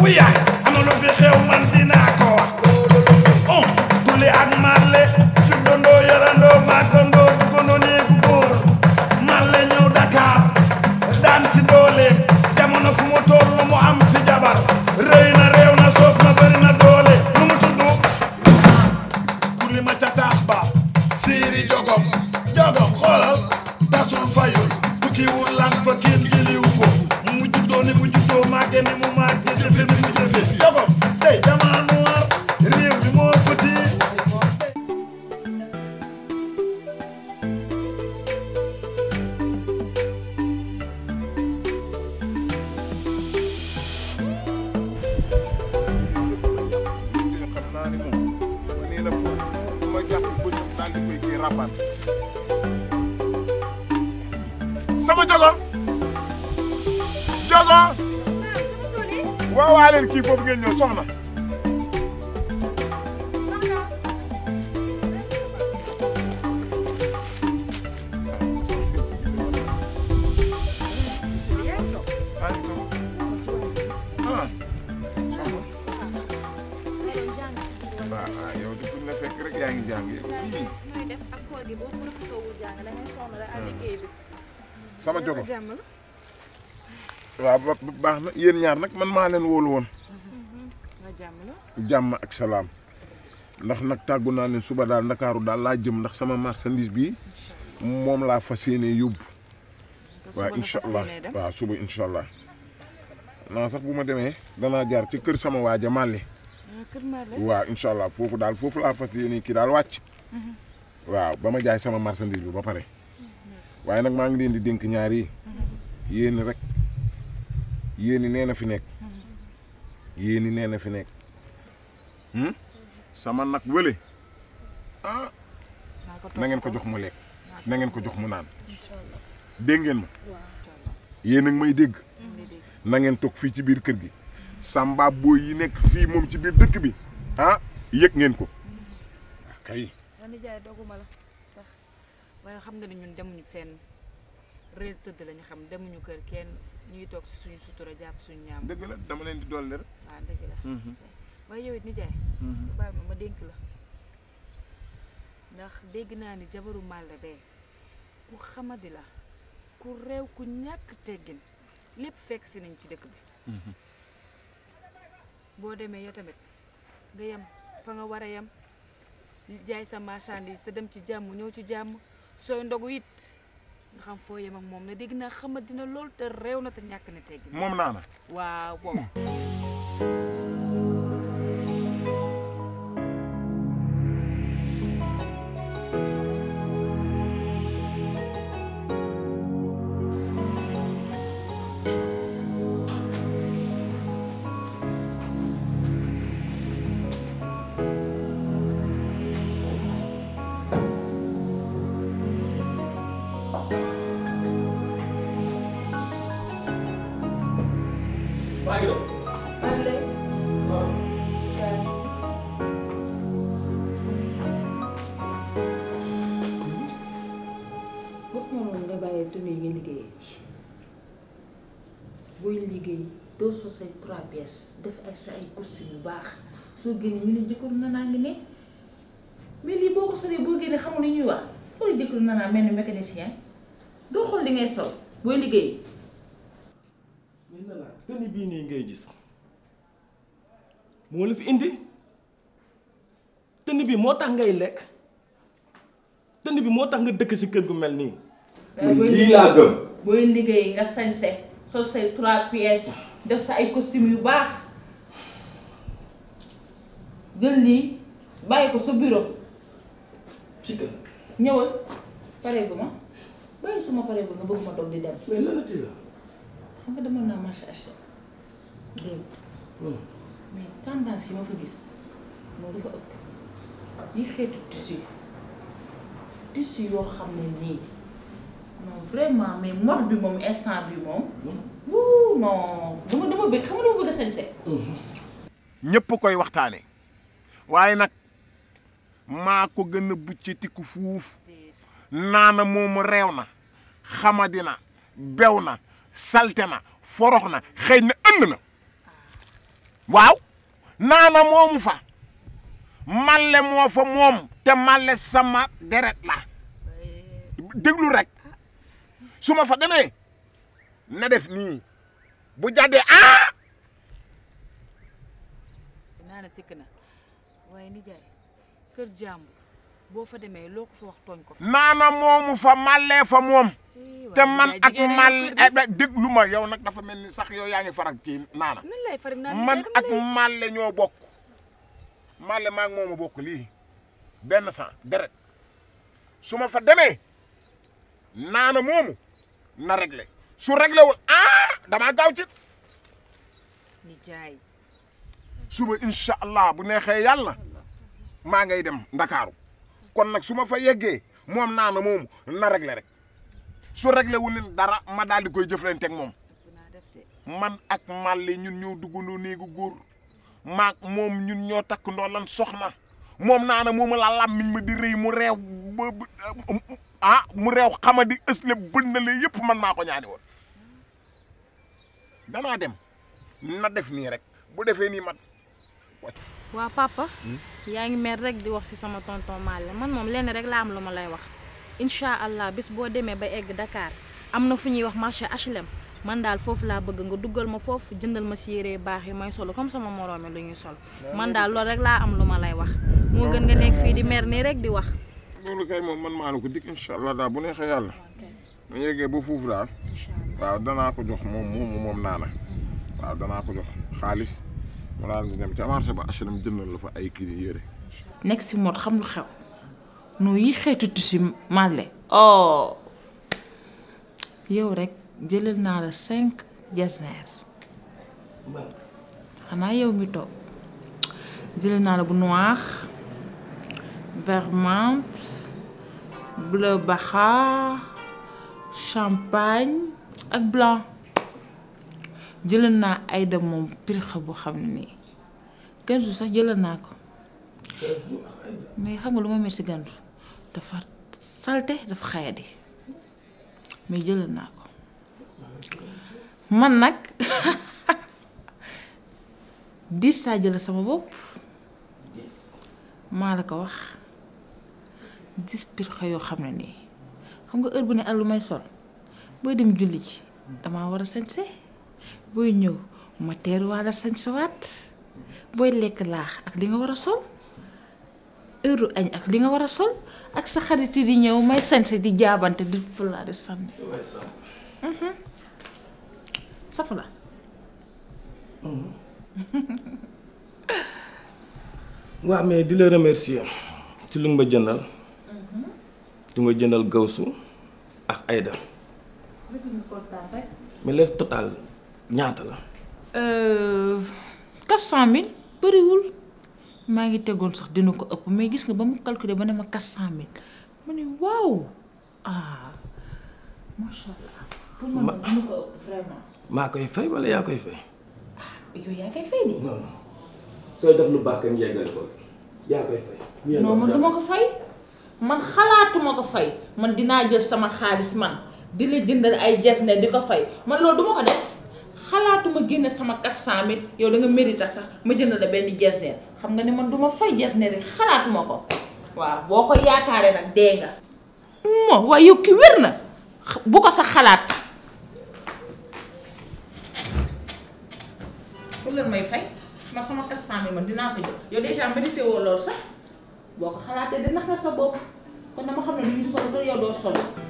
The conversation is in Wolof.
wu yaay am lu fi xew man dinaa ko wax on tuli ak marle juddandoo yarandoo màggandoo duggandoo néegu góor marle ñëw Dakar daan si dooleem jamono fu mu toll mu am fi jabar rëy na réew na soof na bëri na doole lu mu tudd tuli ma ca taas ba siiri jogom jogom xoolal tasul fayul tukkiwul lan fa kenn jëliw ko mu juddoo ni mu juddoo màgge ni mu màgge jëfe ni mu jëfe jogom tey dama noir réew mi moo petit xam naa ni moom ma nee na foofu bu ma jàpp bësam daal di koy kii rabat sama jogo jogo waaw waa leen kii foofu ngeen ñëw soxna ah waaw ah yow de fu ñu la fekk rek yaa ngi jàng yow ii nooy def ak koor gi boo profitowul jàng da ngay sonn rek ak liggéey bi. sama jogo jàmm la. waaw ba ba- baax na yéen ñaar nag man maa leen wóolu woon nga jàmm la. jàmm ak salaam ndax nag tàggu naa leen suba daal ndakaaru daal laa jëm ndax sama marchandise bi moom laa fas yéene yóbbu waaw incha allah waaw suba incha allah naa sax bu ma demee danaa jaar ci kër sama waaja Màlle kër Marley. waaw incha allah foofu daal foofu laa fas yéene kii daal wàcc waaw ba ma jaay sama marchandise bi ba pare waaye nag maa ngi leen di dénk ñaar yi yéen rek yéen nee na fi nekk yéen nee na fi nekk hmm? sama nag wële ah na ngeen ko jox mu lekk na ngeen ko jox mu naan dégg ngeen ma yéen a ngi may dégg na ngeen toog fii ci biir kër gi samba booy yi nekk fii moom ci biir dëkk bi ah yëg ngeen ko kay nga nijaay doguma la sax waaye xam nga ni ñun demuñu fenn réer tëdd lañu xam demuñu kër kenn ñu ngi toog si suñu sutura jàpp suñu ñaam. dëgg la dama leen di dolli rek waaw dëgg la. waaye yow it nijaay. baal ma ma dénk la. ndax dégg naa ni jabaru Màlle bee ku xamadi la ku réew ku ñàkk teggin lépp fekk si nañ ci dëkk bi. boo demee yow tamit nga yem fa nga war a yem jaay sa marchandise te dem ci jàmm ñëw ci jàmm sooy ndogu it nga xam foo yem ak moom ne dégg naa xamadi na lool te réew na te ñàkk na teggin. moom naa na waaw boobu. maa ngi doon. wax ma noonu nga bàyyi tenue yi nga liggéeyee booy liggéey doo so say trois pièces def ay sa ay costume yu baax soo génnee ñu ne jëkkëru nanaa ngi ne mais lii boo ko solee boo génnee xamul li ñuy wax xool jëkkëru nanaa mel ni mécanicien doo xool li ngay sol booy liggéey mais na la tenue bii nii ngay gis moo la fi indi tenue bi moo tax ngay lekk tenue bi moo tax nga dëkk si kër gu mel nii. booy lii laa gëm. booy liggéey nga sañse sol say trois pièces def sa ay costume yu baax jël lii bàyyi ko sa bureau ci kër ñëwal pareegu ma bàyyi suma pareegu nga bëgg ma doog di dem mais lan la ti la. xam nga demoon naa marché acheter démb mais tendance yi ma fa gis moo dafa ëpp yi xeetu tissu tissu yoo xam ne nii non vraiment mais mode bi moom instant bi moom wuu non dama dama bëgg xam nga dama bëgg a sañse ñëpp koy waxtaane waaye nag maa ko gën a buccetiku fuuf naana moomu reew na xamadi na bew na salte na forox na xëy na ënd na waaw naana moomu fa malle moo fa moom te malle sama deret la déglu rek su ma fa demee na def nii bu jàddee ah naa na sikk na waaye nijaay kër jàmbur boo fa demee loo ko fa wax tooñ ko fa naana moomu fa mallee fa moom Eh, te waaye man nijaay ak jigéen a mal yàqu de. eh, déglu ma yow nag dafa mel ni sax yow yaa ngi faral kii naana nan lay faral naan man nijaay ak dama lay- malle ñoo bokk malle maa ngi moom a bokk lii benn sang deret su ma fa demee naana moomu na réglé su réglé wul ah damaa gaaw ci nijaay suba incha allah bu neexee yàlla maa ngay dem ndakaaru kon nag su ma fa yeggee moom naana moomu na réglé rek su réglé wu leen dara ma daal di koy jëflanteeg moom ëpp naa def de man ak Malle ñun ñoo duggandoo néegu góor maak moom ñun ñoo takk ndoo lan soxna moom naana moomu la làmmiñ ma di rëy mu reew ba ba- ah mu reew xama di ësle bënnale yëpp man maa ko ñaani woon danaa dem na def nii rek bu defee nii man waa papa yaa ngi mer rek di wax ci sama tonton Malle man moom lenn rek laa am lu ma lay wax incha allah bis boo demee ba egg Dakar am na fu ñuy wax marché HLM man daal foofu laa bëgg nga duggal ma foofu jëndal ma si yére yu baax yi may solo comme sama moroomi lu ñuy sol man daal loolu rek laa am lu ma lay wax moo gën nga nekk fii di mer nii rek di wax. loolu kay moom man maa la ko dig incha allah daal bu neexee yàlla mu yeggee ba foofu daal incha allah waaw danaa ko jox moom moomu moom naana waaw danaa ko jox xaalis mu daal di dem ca marché ba HLM jëndal la fa ay kii yére nekk si mot xam lu xew nu yi xeetu tissu màlle oh yow rek jëlal naa la cinq jasner xanaa yow mi toog jëlal naa la bu noir vert menthe bleu baxa champagne ak blanc jëlal naa ay dem moom pirxa bu xam ne nii gansu sax jëlal naa ko mais xam nga lu ma mer si gantu dafa salte dafa xayadi mais jëlal naa ko man nag diis saa jëlal sama bopp maa la ko wax dis pir xa yoo xam ne nii xam nga heure bu ne ak lu may sol booy dem julli ji damaa war a sañse booy ñëw ma teeruwaale sañse waat booy lekk laax ak li nga war a sol heure añ ak li nga war a sol ak sa xarit yi di ñëw may sañse di jaabante di fulaa di sànni safala waaw mais di la remercier ci lu nga ma jëndal du nga jëndal gawsu ak Aïda mais le total ñaata la quatre cent mille bëriwul maa ngi tegoon sax dina ko ëpp mais gis nga ba mu calculer ba ne ma quatre cent mille ma ne waaw ah macha allah pour man nag dina ko ëpp vraiment maa koy fay wala yaa koy fay yow yaa koy fay de non non sooy def lu baax kenn yeggale ko yaa koy fay non man duma ko fay man xalaatuma ko fay man dinaa jël sama xaalis man di la jëndal ay jasne di ko fay man loolu duma ko def xalaatuma génne sama quatre cent mille yow da nga mérite sax sax ma jëndal la benn jasne xam nga ne man duma fay jasne rek xalaatuma ko waaw boo ko yaakaaree nag dee nga moo waaye yow ki wér na bu ko sax xalaat pour leen may fay man sama quatre cent mille man dinaa ko jël yow déjà mérité woo loolu sax boo ko xalaatee dina nax na sa bopp kon dama xam ne lu ñu sol ba yow doo sol